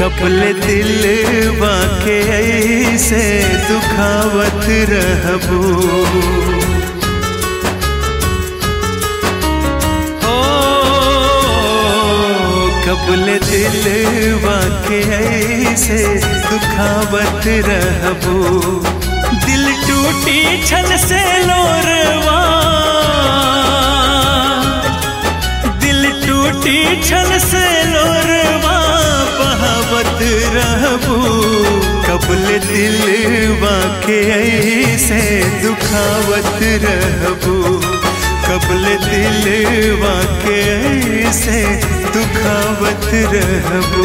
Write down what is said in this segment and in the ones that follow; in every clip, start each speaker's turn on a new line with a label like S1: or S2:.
S1: couple दिल बाके ऐसे दुखावत रहबू ओ कपल दिल बाके ऐसे दुखावत रहबू दिल टूटी छन से लोरवा दिल टूटी छन से लोरवा बहावत रहबू कबल दिल वाके ऐसे दुखावत रहबू कबल दिल वाके ऐसे दुखावत रहबू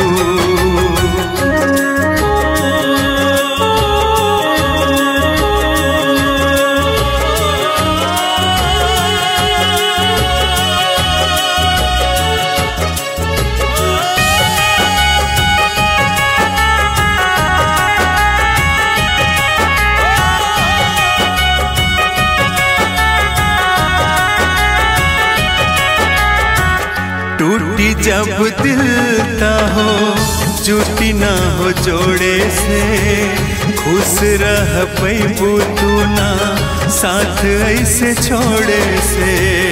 S1: टूटी जब दिल ता हो जुटी ना हो जोड़े से खुश रह पैबू तू ना साथ ऐसे छोड़े से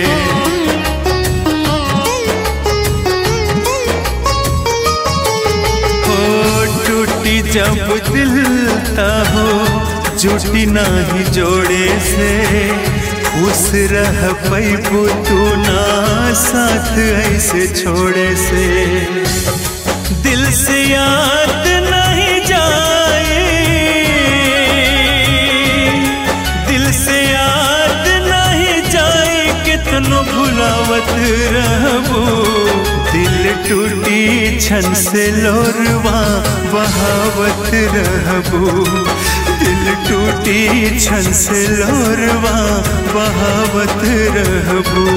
S1: हो टूटी जब दिल ता हो जुटी ना ही जोड़े से खुश रह पैबू तू ना साथ ऐसे छोड़े से दिल से याद नहीं जाए दिल से याद नहीं जाए कितनो भुलावत रहबो दिल टूटी छन से लोरवा बहावत रहबो दिल टूटी छन से लोरवा बहावत रहबू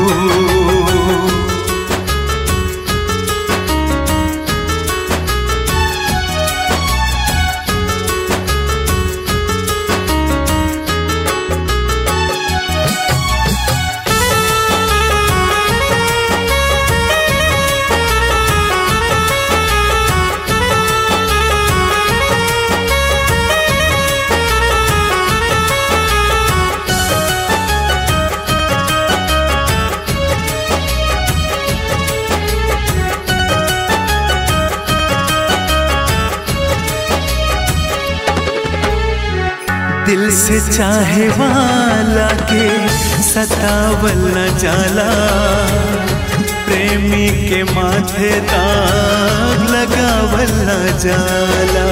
S1: दिल से चाहे वाला के सतावल न जाला प्रेमी के माथे दाग लगावल न जाला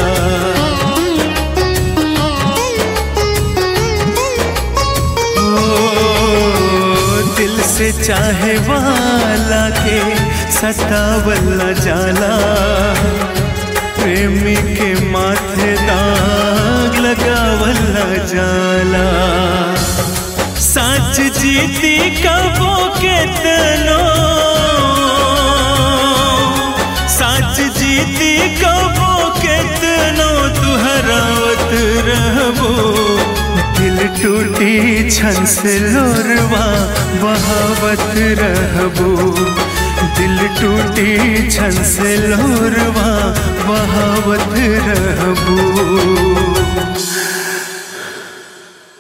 S1: ओ, दिल से चाहे वाला के सतावल न जाला प्रेमी के माथे दाग लगावल न जाला सच जीती कबो के तनो सच जीती कबो के तनो तुहरावत रहबो दिल टूटी छन से लोरवा बहावत रहबो दिल टूटी छन से लोरवा बहावत रहबू